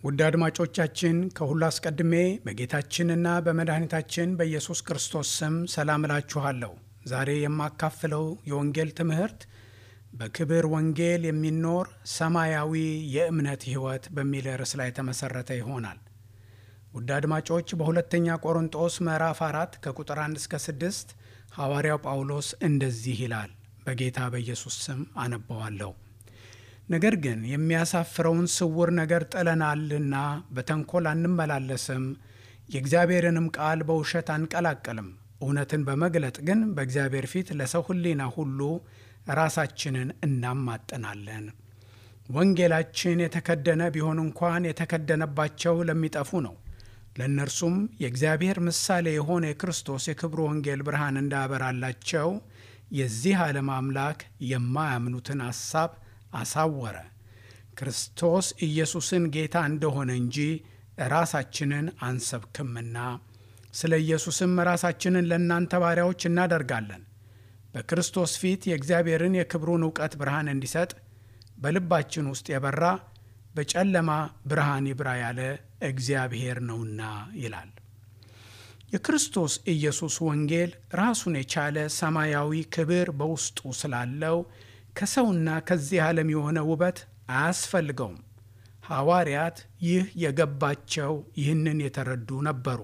ውድ አድማጮቻችን ከሁሉ አስቀድሜ በጌታችንና በመድኃኒታችን በኢየሱስ ክርስቶስ ስም ሰላም እላችኋለሁ። ዛሬ የማካፍለው የወንጌል ትምህርት በክብር ወንጌል የሚኖር ሰማያዊ የእምነት ሕይወት በሚል ርዕስ ላይ የተመሠረተ ይሆናል። ውድ አድማጮች በሁለተኛ ቆሮንጦስ ምዕራፍ አራት ከቁጥር 1 እስከ 6 ሐዋርያው ጳውሎስ እንደዚህ ይላል። በጌታ በኢየሱስ ስም አነበዋለሁ። ነገር ግን የሚያሳፍረውን ስውር ነገር ጥለናልና በተንኮል አንመላለስም፣ የእግዚአብሔርንም ቃል በውሸት አንቀላቅልም። እውነትን በመግለጥ ግን በእግዚአብሔር ፊት ለሰው ሕሊና ሁሉ ራሳችንን እናማጥናለን። ወንጌላችን የተከደነ ቢሆን እንኳን የተከደነባቸው ለሚጠፉ ነው። ለእነርሱም የእግዚአብሔር ምሳሌ የሆነ የክርስቶስ የክብሩ ወንጌል ብርሃን እንዳያበራላቸው የዚህ ዓለም አምላክ የማያምኑትን ሐሳብ አሳወረ። ክርስቶስ ኢየሱስን ጌታ እንደሆነ እንጂ ራሳችንን አንሰብክምና፣ ስለ ኢየሱስም ራሳችንን ለእናንተ ባሪያዎች እናደርጋለን። በክርስቶስ ፊት የእግዚአብሔርን የክብሩን እውቀት ብርሃን እንዲሰጥ በልባችን ውስጥ የበራ በጨለማ ብርሃን ይብራ ያለ እግዚአብሔር ነውና ይላል። የክርስቶስ ኢየሱስ ወንጌል ራሱን የቻለ ሰማያዊ ክብር በውስጡ ስላለው ከሰውና ከዚህ ዓለም የሆነ ውበት አያስፈልገውም። ሐዋርያት ይህ የገባቸው ይህንን የተረዱ ነበሩ።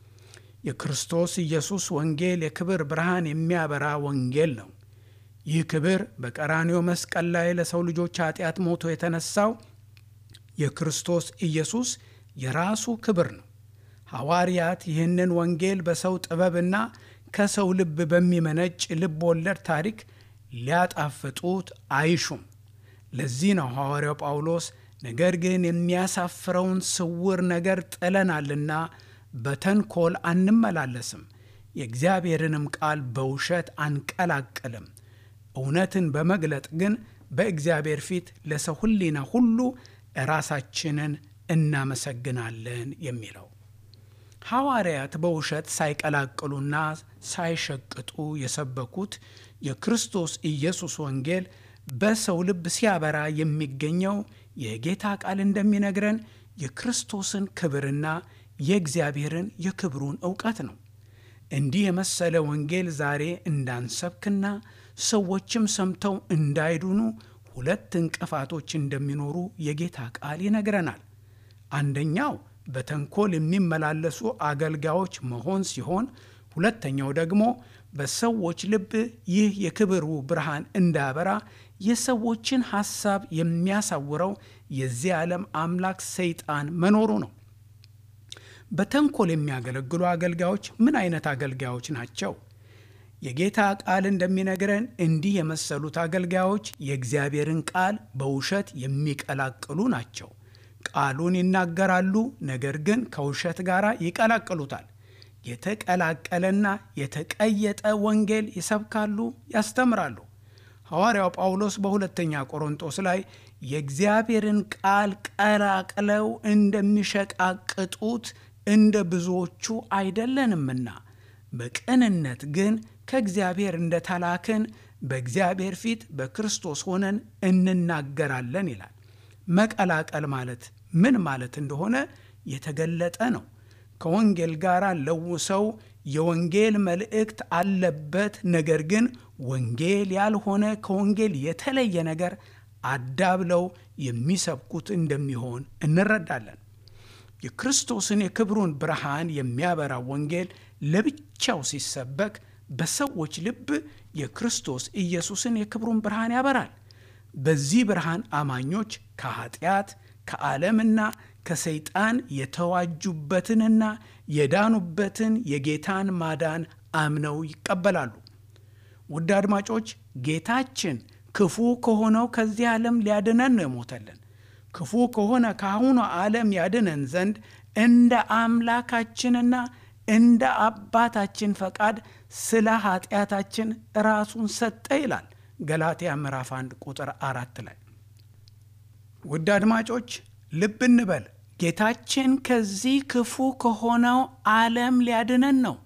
የክርስቶስ ኢየሱስ ወንጌል የክብር ብርሃን የሚያበራ ወንጌል ነው። ይህ ክብር በቀራንዮ መስቀል ላይ ለሰው ልጆች ኃጢአት ሞቶ የተነሳው የክርስቶስ ኢየሱስ የራሱ ክብር ነው። ሐዋርያት ይህንን ወንጌል በሰው ጥበብና ከሰው ልብ በሚመነጭ ልብ ወለድ ታሪክ ሊያጣፍጡት አይሹም። ለዚህ ነው ሐዋርያው ጳውሎስ ነገር ግን የሚያሳፍረውን ስውር ነገር ጥለናልና በተንኮል አንመላለስም፣ የእግዚአብሔርንም ቃል በውሸት አንቀላቅልም፣ እውነትን በመግለጥ ግን በእግዚአብሔር ፊት ለሰው ሕሊና ሁሉ ራሳችንን እናመሰግናለን የሚለው ሐዋርያት በውሸት ሳይቀላቅሉና ሳይሸቅጡ የሰበኩት የክርስቶስ ኢየሱስ ወንጌል በሰው ልብ ሲያበራ የሚገኘው የጌታ ቃል እንደሚነግረን የክርስቶስን ክብርና የእግዚአብሔርን የክብሩን እውቀት ነው። እንዲህ የመሰለ ወንጌል ዛሬ እንዳንሰብክና ሰዎችም ሰምተው እንዳይዱኑ ሁለት እንቅፋቶች እንደሚኖሩ የጌታ ቃል ይነግረናል። አንደኛው በተንኮል የሚመላለሱ አገልጋዮች መሆን ሲሆን ሁለተኛው ደግሞ በሰዎች ልብ ይህ የክብሩ ብርሃን እንዳያበራ የሰዎችን ሐሳብ የሚያሳውረው የዚህ ዓለም አምላክ ሰይጣን መኖሩ ነው። በተንኮል የሚያገለግሉ አገልጋዮች ምን አይነት አገልጋዮች ናቸው? የጌታ ቃል እንደሚነግረን እንዲህ የመሰሉት አገልጋዮች የእግዚአብሔርን ቃል በውሸት የሚቀላቅሉ ናቸው። ቃሉን ይናገራሉ፣ ነገር ግን ከውሸት ጋር ይቀላቅሉታል። የተቀላቀለና የተቀየጠ ወንጌል ይሰብካሉ፣ ያስተምራሉ። ሐዋርያው ጳውሎስ በሁለተኛ ቆሮንጦስ ላይ የእግዚአብሔርን ቃል ቀላቅለው እንደሚሸቃቅጡት እንደ ብዙዎቹ አይደለንምና በቅንነት ግን ከእግዚአብሔር እንደተላክን በእግዚአብሔር ፊት በክርስቶስ ሆነን እንናገራለን ይላል። መቀላቀል ማለት ምን ማለት እንደሆነ የተገለጠ ነው። ከወንጌል ጋር ለውሰው የወንጌል መልእክት አለበት፣ ነገር ግን ወንጌል ያልሆነ ከወንጌል የተለየ ነገር አዳብለው የሚሰብኩት እንደሚሆን እንረዳለን። የክርስቶስን የክብሩን ብርሃን የሚያበራ ወንጌል ለብቻው ሲሰበክ በሰዎች ልብ የክርስቶስ ኢየሱስን የክብሩን ብርሃን ያበራል። በዚህ ብርሃን አማኞች ከኃጢአት ከዓለምና ከሰይጣን የተዋጁበትንና የዳኑበትን የጌታን ማዳን አምነው ይቀበላሉ። ውድ አድማጮች፣ ጌታችን ክፉ ከሆነው ከዚህ ዓለም ሊያድነን ነው የሞተልን። ክፉ ከሆነ ከአሁኑ ዓለም ያድነን ዘንድ እንደ አምላካችንና እንደ አባታችን ፈቃድ ስለ ኃጢአታችን ራሱን ሰጠ ይላል ገላትያ ምዕራፍ 1 ቁጥር አራት ላይ። ውድ አድማጮች ልብ እንበል። ጌታችን ከዚህ ክፉ ከሆነው ዓለም ሊያድነን ነው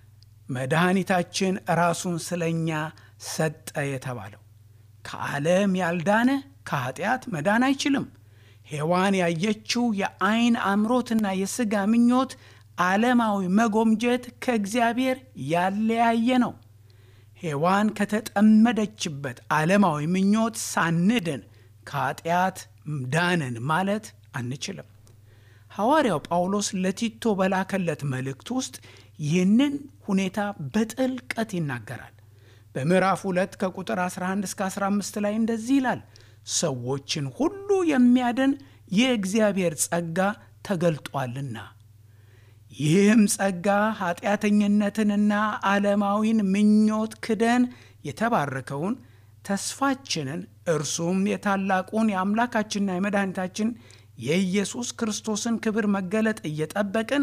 መድኃኒታችን ራሱን ስለኛ ሰጠ የተባለው። ከዓለም ያልዳነ ከኃጢአት መዳን አይችልም። ሔዋን ያየችው የአይን አምሮትና የሥጋ ምኞት ዓለማዊ መጎምጀት ከእግዚአብሔር ያለያየ ነው። ሔዋን ከተጠመደችበት ዓለማዊ ምኞት ሳንድን ከኃጢአት ዳንን ማለት አንችልም። ሐዋርያው ጳውሎስ ለቲቶ በላከለት መልእክት ውስጥ ይህንን ሁኔታ በጥልቀት ይናገራል። በምዕራፍ 2 ከቁጥር 11 እስከ 15 ላይ እንደዚህ ይላል፣ ሰዎችን ሁሉ የሚያድን የእግዚአብሔር ጸጋ ተገልጧልና ይህም ጸጋ ኃጢአተኝነትንና ዓለማዊን ምኞት ክደን የተባረከውን ተስፋችንን እርሱም የታላቁን የአምላካችንና የመድኃኒታችን የኢየሱስ ክርስቶስን ክብር መገለጥ እየጠበቅን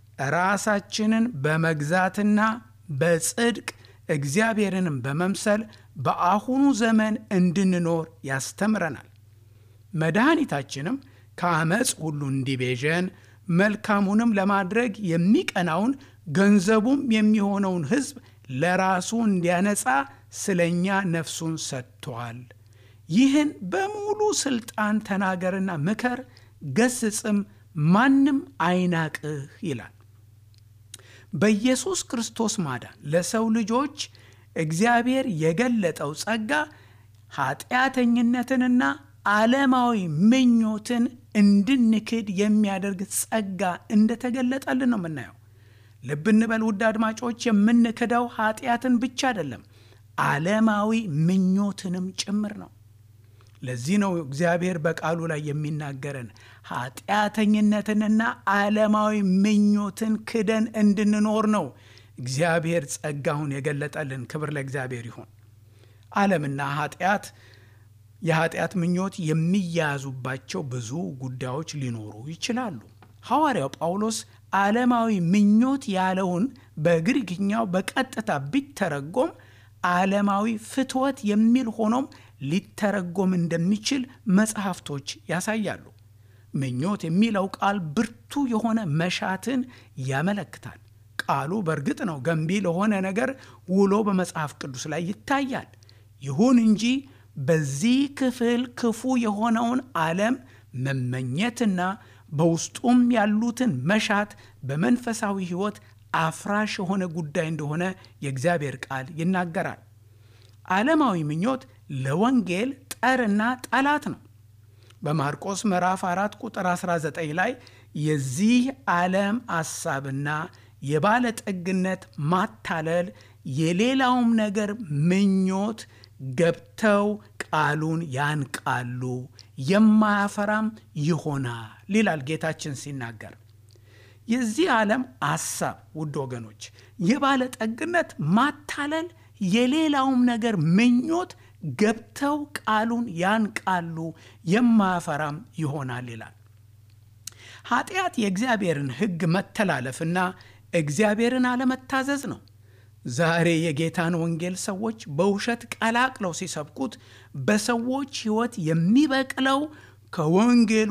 ራሳችንን በመግዛትና በጽድቅ እግዚአብሔርንም በመምሰል በአሁኑ ዘመን እንድንኖር ያስተምረናል። መድኃኒታችንም ከአመፅ ሁሉ እንዲቤዠን መልካሙንም ለማድረግ የሚቀናውን ገንዘቡም የሚሆነውን ሕዝብ ለራሱ እንዲያነጻ ስለ እኛ ነፍሱን ሰጥቷል። ይህን በሙሉ ሥልጣን ተናገርና ምከር፣ ገስጽም፣ ማንም አይናቅህ ይላል። በኢየሱስ ክርስቶስ ማዳን ለሰው ልጆች እግዚአብሔር የገለጠው ጸጋ ኃጢአተኝነትንና ዓለማዊ ምኞትን እንድንክድ የሚያደርግ ጸጋ እንደተገለጠልን ነው የምናየው። ልብ እንበል ውድ አድማጮች፣ የምንክደው ኃጢአትን ብቻ አይደለም፣ ዓለማዊ ምኞትንም ጭምር ነው። ለዚህ ነው እግዚአብሔር በቃሉ ላይ የሚናገረን ኃጢአተኝነትንና ዓለማዊ ምኞትን ክደን እንድንኖር ነው እግዚአብሔር ጸጋውን የገለጠልን። ክብር ለእግዚአብሔር ይሁን። ዓለምና ኃጢአት የኃጢአት ምኞት የሚያያዙባቸው ብዙ ጉዳዮች ሊኖሩ ይችላሉ። ሐዋርያው ጳውሎስ ዓለማዊ ምኞት ያለውን በግሪክኛው በቀጥታ ቢተረጎም ዓለማዊ ፍትወት የሚል ሆኖም ሊተረጎም እንደሚችል መጽሐፍቶች ያሳያሉ። ምኞት የሚለው ቃል ብርቱ የሆነ መሻትን ያመለክታል። ቃሉ በእርግጥ ነው ገንቢ ለሆነ ነገር ውሎ በመጽሐፍ ቅዱስ ላይ ይታያል። ይሁን እንጂ በዚህ ክፍል ክፉ የሆነውን ዓለም መመኘትና በውስጡም ያሉትን መሻት በመንፈሳዊ ሕይወት አፍራሽ የሆነ ጉዳይ እንደሆነ የእግዚአብሔር ቃል ይናገራል። ዓለማዊ ምኞት ለወንጌል ጠርና ጠላት ነው። በማርቆስ ምዕራፍ 4 ቁጥር 19 ላይ የዚህ ዓለም ሐሳብና የባለጠግነት ማታለል የሌላውም ነገር ምኞት ገብተው ቃሉን ያንቃሉ፣ የማያፈራም ይሆናል ይላል ጌታችን ሲናገር። የዚህ ዓለም ሐሳብ ውድ ወገኖች፣ የባለጠግነት ማታለል የሌላውም ነገር ምኞት ገብተው ቃሉን ያንቃሉ፣ የማያፈራም ይሆናል ይላል። ኃጢአት የእግዚአብሔርን ሕግ መተላለፍና እግዚአብሔርን አለመታዘዝ ነው። ዛሬ የጌታን ወንጌል ሰዎች በውሸት ቀላቅለው ሲሰብኩት በሰዎች ሕይወት የሚበቅለው ከወንጌሉ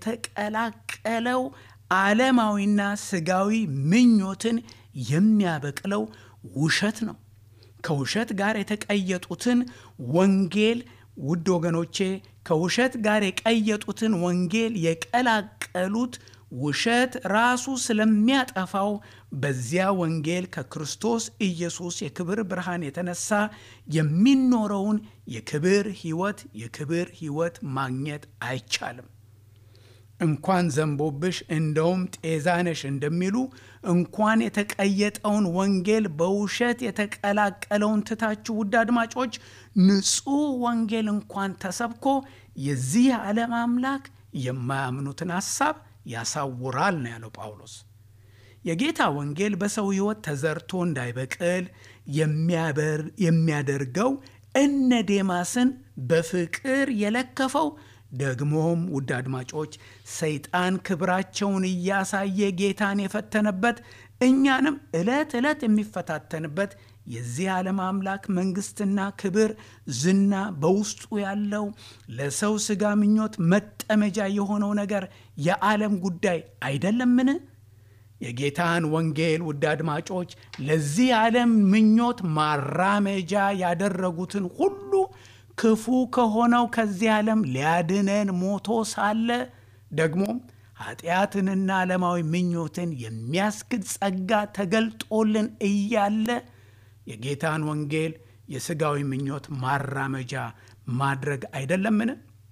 የተቀላቀለው ዓለማዊና ስጋዊ ምኞትን የሚያበቅለው ውሸት ነው። ከውሸት ጋር የተቀየጡትን ወንጌል ውድ ወገኖቼ ከውሸት ጋር የቀየጡትን ወንጌል የቀላቀሉት ውሸት ራሱ ስለሚያጠፋው በዚያ ወንጌል ከክርስቶስ ኢየሱስ የክብር ብርሃን የተነሳ የሚኖረውን የክብር ሕይወት የክብር ሕይወት ማግኘት አይቻልም። እንኳን ዘንቦብሽ እንደውም ጤዛነሽ እንደሚሉ እንኳን የተቀየጠውን ወንጌል በውሸት የተቀላቀለውን ትታችሁ ውድ አድማጮች ንጹሕ ወንጌል እንኳን ተሰብኮ የዚህ ዓለም አምላክ የማያምኑትን ሐሳብ ያሳውራል ነው ያለው ጳውሎስ። የጌታ ወንጌል በሰው ሕይወት ተዘርቶ እንዳይበቅል የሚያደርገው እነ ዴማስን በፍቅር የለከፈው ደግሞም ውድ አድማጮች ሰይጣን ክብራቸውን እያሳየ ጌታን የፈተነበት እኛንም ዕለት ዕለት የሚፈታተንበት የዚህ ዓለም አምላክ መንግሥትና ክብር ዝና በውስጡ ያለው ለሰው ሥጋ ምኞት መጠመጃ የሆነው ነገር የዓለም ጉዳይ አይደለምን? የጌታን ወንጌል ውድ አድማጮች ለዚህ ዓለም ምኞት ማራመጃ ያደረጉትን ሁሉ ክፉ ከሆነው ከዚህ ዓለም ሊያድነን ሞቶ ሳለ ደግሞም ኃጢአትንና ዓለማዊ ምኞትን የሚያስክድ ጸጋ ተገልጦልን እያለ የጌታን ወንጌል የሥጋዊ ምኞት ማራመጃ ማድረግ አይደለምን?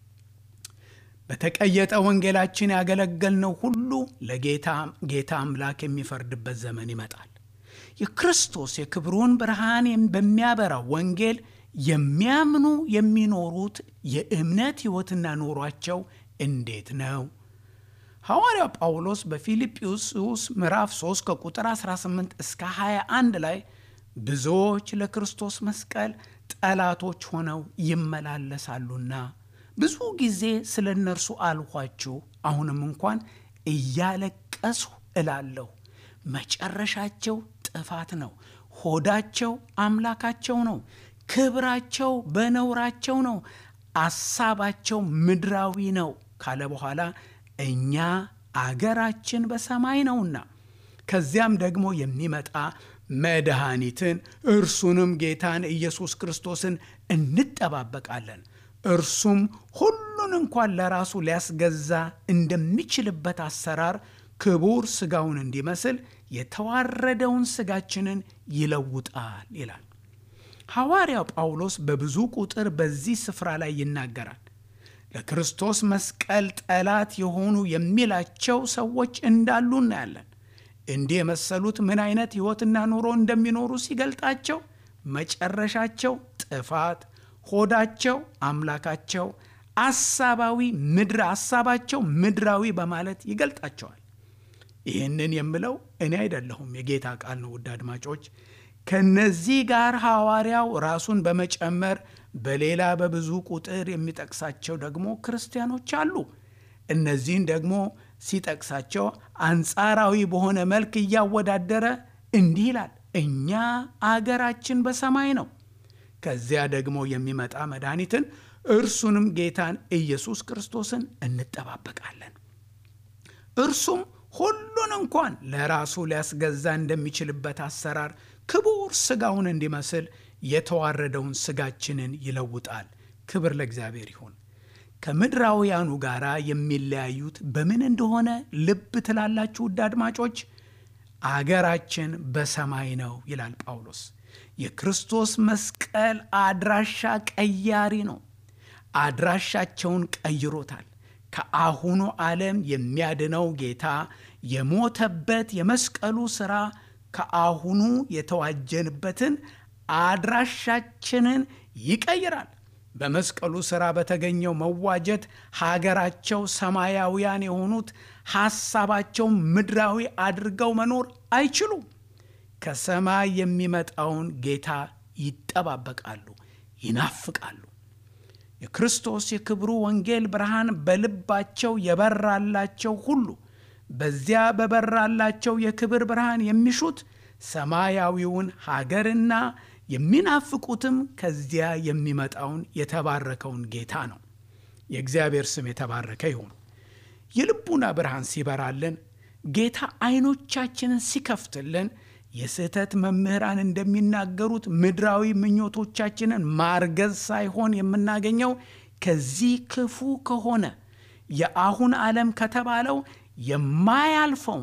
በተቀየጠ ወንጌላችን ያገለገልነው ሁሉ ለጌታ ጌታ አምላክ የሚፈርድበት ዘመን ይመጣል። የክርስቶስ የክብሩን ብርሃን በሚያበራው ወንጌል የሚያምኑ የሚኖሩት የእምነት ሕይወትና ኑሯቸው እንዴት ነው? ሐዋርያው ጳውሎስ በፊልጵስዩስ ምዕራፍ 3 ከቁጥር 18 እስከ 21 ላይ ብዙዎች ለክርስቶስ መስቀል ጠላቶች ሆነው ይመላለሳሉና ብዙ ጊዜ ስለ እነርሱ አልኋችሁ፣ አሁንም እንኳን እያለቀስሁ እላለሁ፣ መጨረሻቸው ጥፋት ነው፣ ሆዳቸው አምላካቸው ነው፣ ክብራቸው በነውራቸው ነው፣ አሳባቸው ምድራዊ ነው ካለ በኋላ እኛ አገራችን በሰማይ ነውና ከዚያም ደግሞ የሚመጣ መድኃኒትን እርሱንም ጌታን ኢየሱስ ክርስቶስን እንጠባበቃለን። እርሱም ሁሉን እንኳን ለራሱ ሊያስገዛ እንደሚችልበት አሰራር ክቡር ሥጋውን እንዲመስል የተዋረደውን ሥጋችንን ይለውጣል ይላል። ሐዋርያው ጳውሎስ በብዙ ቁጥር በዚህ ስፍራ ላይ ይናገራል። ለክርስቶስ መስቀል ጠላት የሆኑ የሚላቸው ሰዎች እንዳሉ እናያለን። እንዲህ የመሰሉት ምን አይነት ሕይወትና ኑሮ እንደሚኖሩ ሲገልጣቸው መጨረሻቸው ጥፋት፣ ሆዳቸው አምላካቸው፣ አሳባዊ ምድር አሳባቸው ምድራዊ በማለት ይገልጣቸዋል። ይህንን የምለው እኔ አይደለሁም፣ የጌታ ቃል ነው። ውድ አድማጮች ከነዚህ ጋር ሐዋርያው ራሱን በመጨመር በሌላ በብዙ ቁጥር የሚጠቅሳቸው ደግሞ ክርስቲያኖች አሉ። እነዚህን ደግሞ ሲጠቅሳቸው አንጻራዊ በሆነ መልክ እያወዳደረ እንዲህ ይላል፣ እኛ አገራችን በሰማይ ነው። ከዚያ ደግሞ የሚመጣ መድኃኒትን እርሱንም ጌታን ኢየሱስ ክርስቶስን እንጠባበቃለን። እርሱም ሁሉን እንኳን ለራሱ ሊያስገዛ እንደሚችልበት አሰራር ክቡር ሥጋውን እንዲመስል የተዋረደውን ሥጋችንን ይለውጣል። ክብር ለእግዚአብሔር ይሁን። ከምድራውያኑ ጋር የሚለያዩት በምን እንደሆነ ልብ ትላላችሁ ውድ አድማጮች? አገራችን በሰማይ ነው ይላል ጳውሎስ። የክርስቶስ መስቀል አድራሻ ቀያሪ ነው። አድራሻቸውን ቀይሮታል። ከአሁኑ ዓለም የሚያድነው ጌታ የሞተበት የመስቀሉ ሥራ ከአሁኑ የተዋጀንበትን አድራሻችንን ይቀይራል። በመስቀሉ ሥራ በተገኘው መዋጀት ሀገራቸው ሰማያውያን የሆኑት ሐሳባቸው ምድራዊ አድርገው መኖር አይችሉም። ከሰማይ የሚመጣውን ጌታ ይጠባበቃሉ፣ ይናፍቃሉ። የክርስቶስ የክብሩ ወንጌል ብርሃን በልባቸው የበራላቸው ሁሉ በዚያ በበራላቸው የክብር ብርሃን የሚሹት ሰማያዊውን ሀገርና የሚናፍቁትም ከዚያ የሚመጣውን የተባረከውን ጌታ ነው። የእግዚአብሔር ስም የተባረከ ይሁን። የልቡና ብርሃን ሲበራልን፣ ጌታ ዓይኖቻችንን ሲከፍትልን የስህተት መምህራን እንደሚናገሩት ምድራዊ ምኞቶቻችንን ማርገዝ ሳይሆን የምናገኘው ከዚህ ክፉ ከሆነ የአሁን ዓለም ከተባለው የማያልፈውን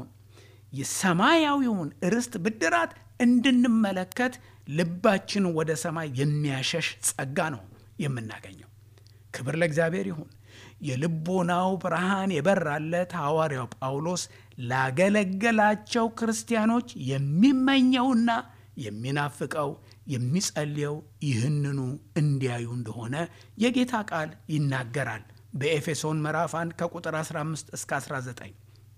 የሰማያዊውን ርስት ብድራት እንድንመለከት ልባችን ወደ ሰማይ የሚያሸሽ ጸጋ ነው የምናገኘው። ክብር ለእግዚአብሔር ይሁን። የልቦናው ብርሃን የበራለት ሐዋርያው ጳውሎስ ላገለገላቸው ክርስቲያኖች የሚመኘውና የሚናፍቀው የሚጸልየው ይህንኑ እንዲያዩ እንደሆነ የጌታ ቃል ይናገራል። በኤፌሶን ምዕራፍ 1 ከቁጥር 15 እስከ 19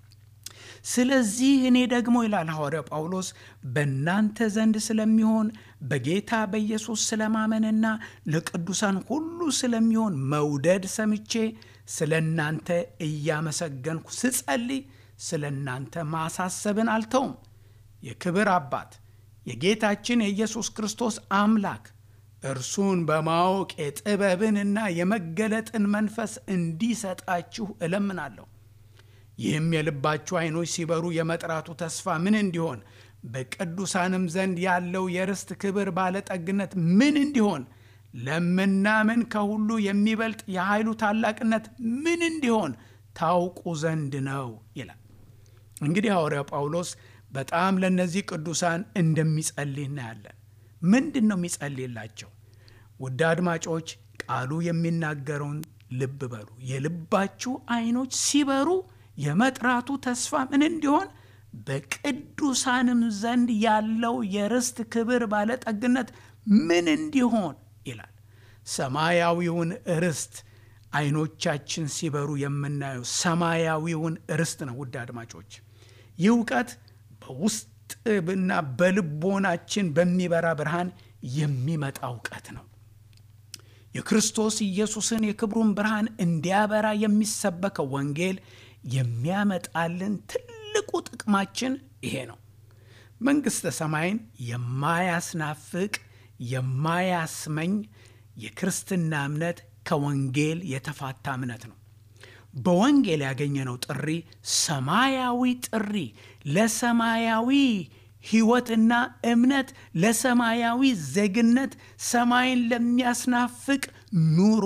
ስለዚህ እኔ ደግሞ ይላል ሐዋርያው ጳውሎስ በእናንተ ዘንድ ስለሚሆን በጌታ በኢየሱስ ስለማመንና ለቅዱሳን ሁሉ ስለሚሆን መውደድ ሰምቼ ስለ እናንተ እያመሰገንኩ ስጸልይ ስለ እናንተ ማሳሰብን አልተውም። የክብር አባት የጌታችን የኢየሱስ ክርስቶስ አምላክ እርሱን በማወቅ የጥበብንና የመገለጥን መንፈስ እንዲሰጣችሁ እለምናለሁ። ይህም የልባችሁ ዓይኖች ሲበሩ የመጥራቱ ተስፋ ምን እንዲሆን በቅዱሳንም ዘንድ ያለው የርስት ክብር ባለጠግነት ምን እንዲሆን ለምናምን ከሁሉ የሚበልጥ የኃይሉ ታላቅነት ምን እንዲሆን ታውቁ ዘንድ ነው ይላል። እንግዲህ ሐዋርያው ጳውሎስ በጣም ለእነዚህ ቅዱሳን እንደሚጸልይ እናያለን። ምንድን ነው የሚጸልይላቸው? ውድ አድማጮች ቃሉ የሚናገረውን ልብ በሉ። የልባችሁ ዓይኖች ሲበሩ የመጥራቱ ተስፋ ምን እንዲሆን በቅዱሳንም ዘንድ ያለው የርስት ክብር ባለጠግነት ምን እንዲሆን ይላል። ሰማያዊውን ርስት ዓይኖቻችን ሲበሩ የምናየው ሰማያዊውን ርስት ነው። ውድ አድማጮች ይህ እውቀት በውስጥና በልቦናችን በሚበራ ብርሃን የሚመጣ እውቀት ነው። የክርስቶስ ኢየሱስን የክብሩን ብርሃን እንዲያበራ የሚሰበከው ወንጌል የሚያመጣልን ትልቁ ጥቅማችን ይሄ ነው። መንግሥተ ሰማይን የማያስናፍቅ የማያስመኝ የክርስትና እምነት ከወንጌል የተፋታ እምነት ነው። በወንጌል ያገኘነው ጥሪ ሰማያዊ ጥሪ ለሰማያዊ ሕይወትና እምነት ለሰማያዊ ዜግነት ሰማይን ለሚያስናፍቅ ኑሮ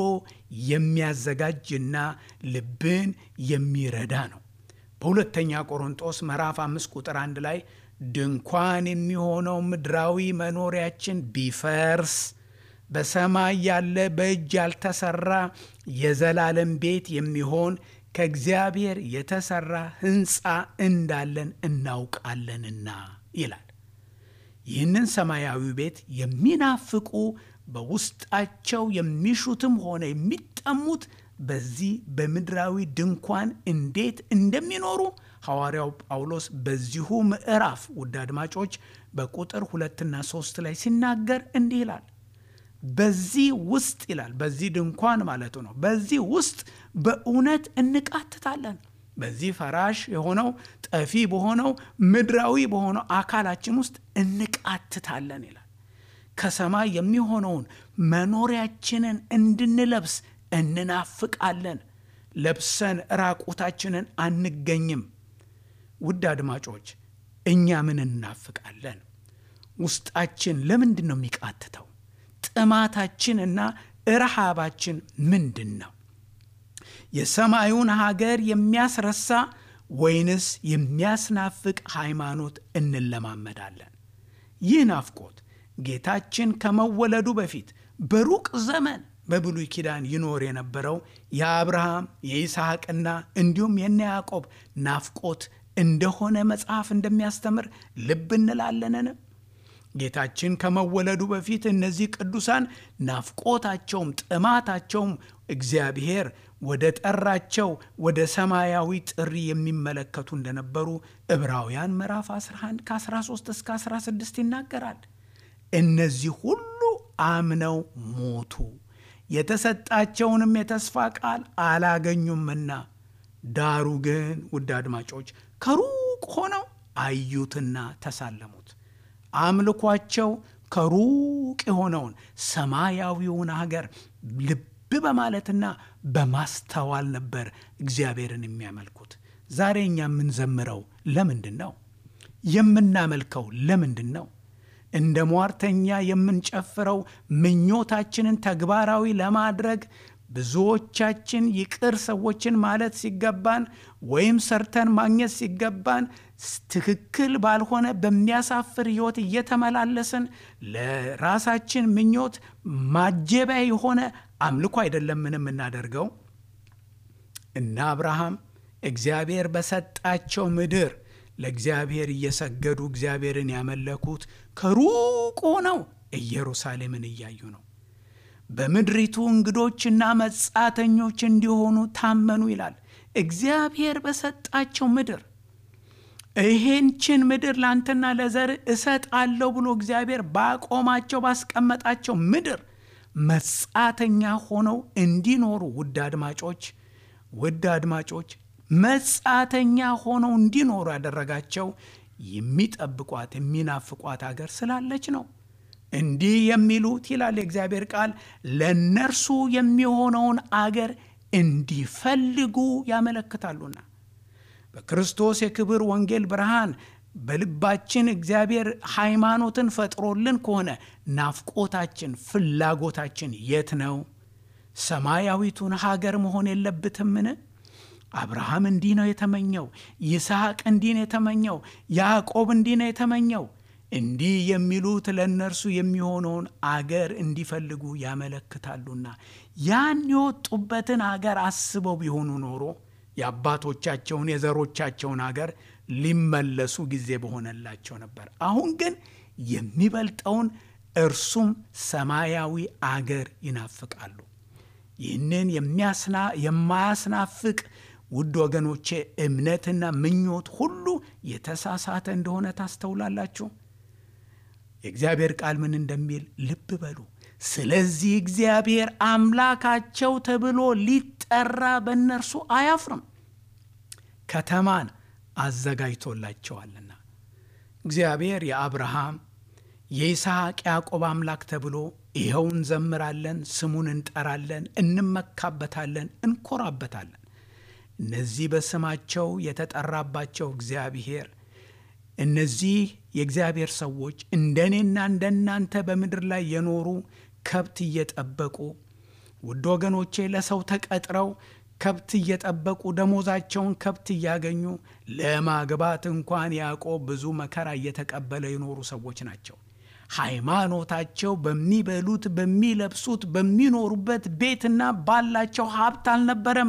የሚያዘጋጅና ልብን የሚረዳ ነው። በሁለተኛ ቆሮንጦስ ምዕራፍ አምስት ቁጥር አንድ ላይ ድንኳን የሚሆነው ምድራዊ መኖሪያችን ቢፈርስ በሰማይ ያለ በእጅ ያልተሰራ የዘላለም ቤት የሚሆን ከእግዚአብሔር የተሰራ ሕንፃ እንዳለን እናውቃለንና ይላል። ይህንን ሰማያዊ ቤት የሚናፍቁ በውስጣቸው የሚሹትም ሆነ የሚጠሙት በዚህ በምድራዊ ድንኳን እንዴት እንደሚኖሩ ሐዋርያው ጳውሎስ በዚሁ ምዕራፍ ውድ አድማጮች በቁጥር ሁለትና ሶስት ላይ ሲናገር እንዲህ ይላል። በዚህ ውስጥ ይላል፣ በዚህ ድንኳን ማለቱ ነው። በዚህ ውስጥ በእውነት እንቃትታለን። በዚህ ፈራሽ የሆነው ጠፊ በሆነው ምድራዊ በሆነው አካላችን ውስጥ እንቃትታለን ይላል። ከሰማይ የሚሆነውን መኖሪያችንን እንድንለብስ እንናፍቃለን። ለብሰን ራቁታችንን አንገኝም። ውድ አድማጮች እኛ ምን እናፍቃለን? ውስጣችን ለምንድን ነው የሚቃትተው? ጥማታችንና ረሃባችን ምንድን ነው? የሰማዩን ሀገር የሚያስረሳ ወይንስ የሚያስናፍቅ ሃይማኖት እንለማመዳለን? ይህ ናፍቆት ጌታችን ከመወለዱ በፊት በሩቅ ዘመን በብሉይ ኪዳን ይኖር የነበረው የአብርሃም የይስሐቅና እንዲሁም የነ ያዕቆብ ናፍቆት እንደሆነ መጽሐፍ እንደሚያስተምር ልብ እንላለንን? ጌታችን ከመወለዱ በፊት እነዚህ ቅዱሳን ናፍቆታቸውም ጥማታቸውም እግዚአብሔር ወደ ጠራቸው ወደ ሰማያዊ ጥሪ የሚመለከቱ እንደነበሩ ዕብራውያን ምዕራፍ 11 ከ13 እስከ 16 ይናገራል። እነዚህ ሁሉ አምነው ሞቱ፣ የተሰጣቸውንም የተስፋ ቃል አላገኙምና፣ ዳሩ ግን ውድ አድማጮች ከሩቅ ሆነው አዩትና ተሳለሙት። አምልኳቸው ከሩቅ የሆነውን ሰማያዊውን ሀገር ልብ በማለትና በማስተዋል ነበር እግዚአብሔርን የሚያመልኩት። ዛሬ እኛ የምንዘምረው ለምንድን ነው? የምናመልከው ለምንድን ነው? እንደ ሟርተኛ የምንጨፍረው ምኞታችንን ተግባራዊ ለማድረግ ብዙዎቻችን ይቅር ሰዎችን ማለት ሲገባን ወይም ሰርተን ማግኘት ሲገባን ትክክል ባልሆነ በሚያሳፍር ሕይወት እየተመላለስን ለራሳችን ምኞት ማጀቢያ የሆነ አምልኮ አይደለምን የምናደርገው? እነ አብርሃም እግዚአብሔር በሰጣቸው ምድር ለእግዚአብሔር እየሰገዱ እግዚአብሔርን ያመለኩት ከሩቅ ሆነው ኢየሩሳሌምን እያዩ ነው። በምድሪቱ እንግዶችና መጻተኞች እንዲሆኑ ታመኑ ይላል። እግዚአብሔር በሰጣቸው ምድር ይሄንችን ምድር ላንተና ለዘር እሰጣለሁ ብሎ እግዚአብሔር ባቆማቸው ባስቀመጣቸው ምድር መጻተኛ ሆነው እንዲኖሩ ውድ አድማጮች ውድ አድማጮች መጻተኛ ሆነው እንዲኖሩ ያደረጋቸው የሚጠብቋት የሚናፍቋት አገር ስላለች ነው። እንዲህ የሚሉት ይላል የእግዚአብሔር ቃል ለእነርሱ የሚሆነውን አገር እንዲፈልጉ ያመለክታሉና በክርስቶስ የክብር ወንጌል ብርሃን በልባችን እግዚአብሔር ሃይማኖትን ፈጥሮልን ከሆነ ናፍቆታችን፣ ፍላጎታችን የት ነው? ሰማያዊቱን ሀገር መሆን የለብትምን? አብርሃም እንዲህ ነው የተመኘው፣ ይስሐቅ እንዲህ ነው የተመኘው፣ ያዕቆብ እንዲህ ነው የተመኘው። እንዲህ የሚሉት ለእነርሱ የሚሆነውን አገር እንዲፈልጉ ያመለክታሉና ያን የወጡበትን አገር አስበው ቢሆኑ ኖሮ የአባቶቻቸውን የዘሮቻቸውን አገር ሊመለሱ ጊዜ በሆነላቸው ነበር። አሁን ግን የሚበልጠውን እርሱም ሰማያዊ አገር ይናፍቃሉ። ይህንን የማያስናፍቅ ውድ ወገኖቼ እምነትና ምኞት ሁሉ የተሳሳተ እንደሆነ ታስተውላላችሁ። የእግዚአብሔር ቃል ምን እንደሚል ልብ በሉ። ስለዚህ እግዚአብሔር አምላካቸው ተብሎ ሊጠራ በእነርሱ አያፍርም፣ ከተማን አዘጋጅቶላቸዋልና። እግዚአብሔር የአብርሃም የይስሐቅ ያዕቆብ አምላክ ተብሎ ይኸው እንዘምራለን፣ ስሙን እንጠራለን፣ እንመካበታለን፣ እንኮራበታለን። እነዚህ በስማቸው የተጠራባቸው እግዚአብሔር እነዚህ የእግዚአብሔር ሰዎች እንደ እኔና እንደ እናንተ በምድር ላይ የኖሩ ከብት እየጠበቁ ውድ ወገኖቼ ለሰው ተቀጥረው ከብት እየጠበቁ ደሞዛቸውን ከብት እያገኙ ለማግባት እንኳን ያዕቆብ ብዙ መከራ እየተቀበለ የኖሩ ሰዎች ናቸው። ሃይማኖታቸው በሚበሉት፣ በሚለብሱት፣ በሚኖሩበት ቤትና ባላቸው ሀብት አልነበረም።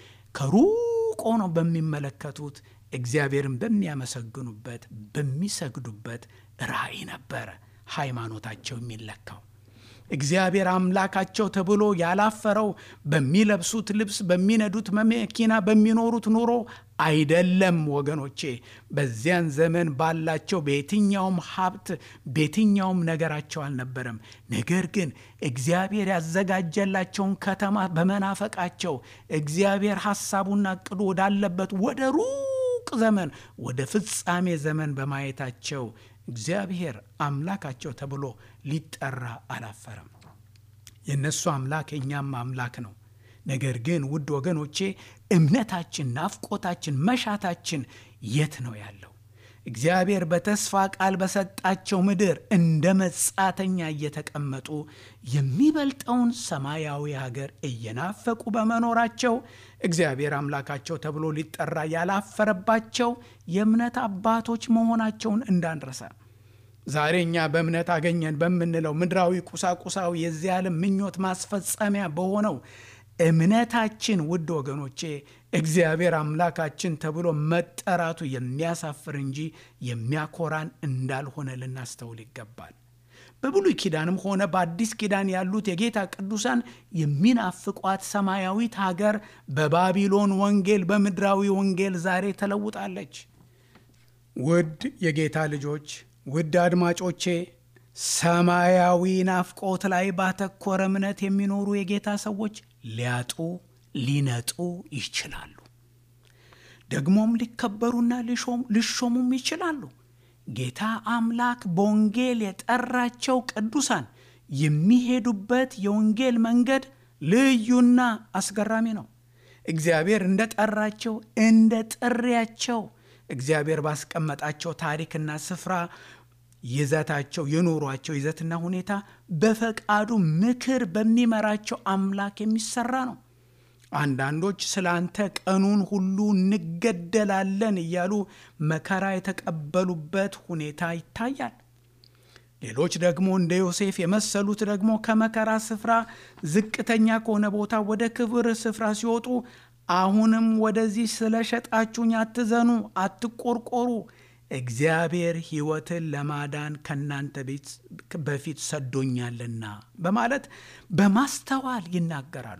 ከሩቅ ሆነው በሚመለከቱት እግዚአብሔርን በሚያመሰግኑበት በሚሰግዱበት ራእይ ነበረ ሃይማኖታቸው የሚለካው። እግዚአብሔር አምላካቸው ተብሎ ያላፈረው በሚለብሱት ልብስ፣ በሚነዱት መኪና፣ በሚኖሩት ኑሮ አይደለም ወገኖቼ። በዚያን ዘመን ባላቸው በየትኛውም ሀብት በየትኛውም ነገራቸው አልነበረም። ነገር ግን እግዚአብሔር ያዘጋጀላቸውን ከተማ በመናፈቃቸው እግዚአብሔር ሐሳቡና እቅዱ ወዳለበት ወደ ሩቅ ዘመን ወደ ፍጻሜ ዘመን በማየታቸው እግዚአብሔር አምላካቸው ተብሎ ሊጠራ አላፈረም። የእነሱ አምላክ የእኛም አምላክ ነው። ነገር ግን ውድ ወገኖቼ እምነታችን፣ ናፍቆታችን፣ መሻታችን የት ነው ያለው? እግዚአብሔር በተስፋ ቃል በሰጣቸው ምድር እንደ መጻተኛ እየተቀመጡ የሚበልጠውን ሰማያዊ ሀገር እየናፈቁ በመኖራቸው እግዚአብሔር አምላካቸው ተብሎ ሊጠራ ያላፈረባቸው የእምነት አባቶች መሆናቸውን እንዳንረሳ። ዛሬ እኛ በእምነት አገኘን በምንለው ምድራዊ ቁሳቁሳዊ የዚህ ዓለም ምኞት ማስፈጸሚያ በሆነው እምነታችን ውድ ወገኖቼ እግዚአብሔር አምላካችን ተብሎ መጠራቱ የሚያሳፍር እንጂ የሚያኮራን እንዳልሆነ ልናስተውል ይገባል። በብሉይ ኪዳንም ሆነ በአዲስ ኪዳን ያሉት የጌታ ቅዱሳን የሚናፍቋት ሰማያዊት ሀገር በባቢሎን ወንጌል፣ በምድራዊ ወንጌል ዛሬ ተለውጣለች። ውድ የጌታ ልጆች፣ ውድ አድማጮቼ ሰማያዊ ናፍቆት ላይ ባተኮረ እምነት የሚኖሩ የጌታ ሰዎች ሊያጡ ሊነጡ ይችላሉ። ደግሞም ሊከበሩና ሊሾሙም ይችላሉ። ጌታ አምላክ በወንጌል የጠራቸው ቅዱሳን የሚሄዱበት የወንጌል መንገድ ልዩና አስገራሚ ነው። እግዚአብሔር እንደ ጠራቸው እንደ ጥሪያቸው እግዚአብሔር ባስቀመጣቸው ታሪክና ስፍራ ይዘታቸው የኖሯቸው ይዘትና ሁኔታ በፈቃዱ ምክር በሚመራቸው አምላክ የሚሰራ ነው። አንዳንዶች ስለ አንተ ቀኑን ሁሉ እንገደላለን እያሉ መከራ የተቀበሉበት ሁኔታ ይታያል። ሌሎች ደግሞ እንደ ዮሴፍ የመሰሉት ደግሞ ከመከራ ስፍራ ዝቅተኛ ከሆነ ቦታ ወደ ክብር ስፍራ ሲወጡ አሁንም ወደዚህ ስለሸጣችሁኝ አትዘኑ፣ አትቆርቆሩ እግዚአብሔር ሕይወትን ለማዳን ከእናንተ በፊት ሰዶኛልና በማለት በማስተዋል ይናገራሉ።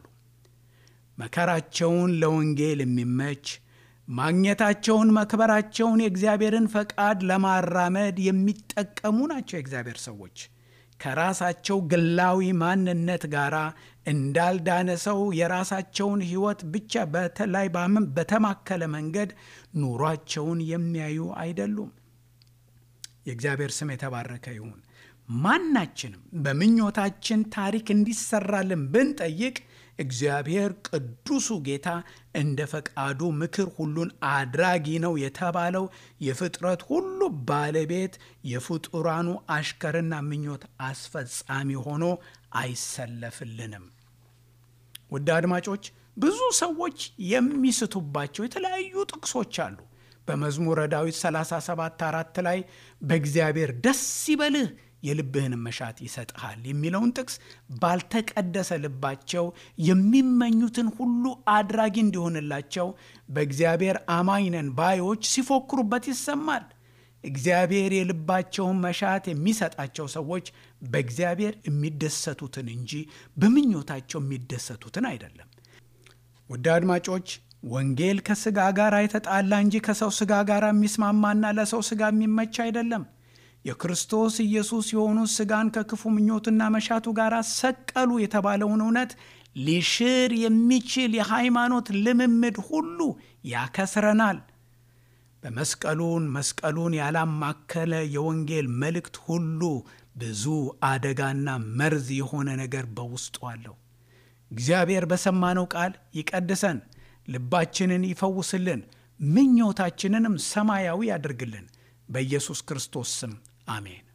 መከራቸውን ለወንጌል የሚመች ማግኘታቸውን፣ መክበራቸውን የእግዚአብሔርን ፈቃድ ለማራመድ የሚጠቀሙ ናቸው። የእግዚአብሔር ሰዎች ከራሳቸው ግላዊ ማንነት ጋር እንዳልዳነ ሰው የራሳቸውን ሕይወት ብቻ በተለይ በተማከለ መንገድ ኑሯቸውን የሚያዩ አይደሉም። የእግዚአብሔር ስም የተባረከ ይሁን። ማናችንም በምኞታችን ታሪክ እንዲሰራልን ብንጠይቅ እግዚአብሔር ቅዱሱ ጌታ እንደ ፈቃዱ ምክር ሁሉን አድራጊ ነው የተባለው የፍጥረት ሁሉ ባለቤት የፍጡራኑ አሽከርና ምኞት አስፈጻሚ ሆኖ አይሰለፍልንም። ውድ አድማጮች፣ ብዙ ሰዎች የሚስቱባቸው የተለያዩ ጥቅሶች አሉ። በመዝሙረ ዳዊት 37 አራት ላይ በእግዚአብሔር ደስ ይበልህ የልብህን መሻት ይሰጥሃል የሚለውን ጥቅስ ባልተቀደሰ ልባቸው የሚመኙትን ሁሉ አድራጊ እንዲሆንላቸው በእግዚአብሔር አማኝ ነን ባዮች ሲፎክሩበት ይሰማል። እግዚአብሔር የልባቸውን መሻት የሚሰጣቸው ሰዎች በእግዚአብሔር የሚደሰቱትን እንጂ በምኞታቸው የሚደሰቱትን አይደለም። ውድ አድማጮች ወንጌል ከሥጋ ጋር የተጣላ እንጂ ከሰው ሥጋ ጋር የሚስማማና ለሰው ሥጋ የሚመች አይደለም። የክርስቶስ ኢየሱስ የሆኑት ሥጋን ከክፉ ምኞትና መሻቱ ጋር ሰቀሉ የተባለውን እውነት ሊሽር የሚችል የሃይማኖት ልምምድ ሁሉ ያከስረናል። በመስቀሉን መስቀሉን ያላማከለ የወንጌል መልእክት ሁሉ ብዙ አደጋና መርዝ የሆነ ነገር በውስጡ አለው። እግዚአብሔር በሰማነው ቃል ይቀድሰን፣ ልባችንን ይፈውስልን፣ ምኞታችንንም ሰማያዊ ያድርግልን። በኢየሱስ ክርስቶስ ስም አሜን።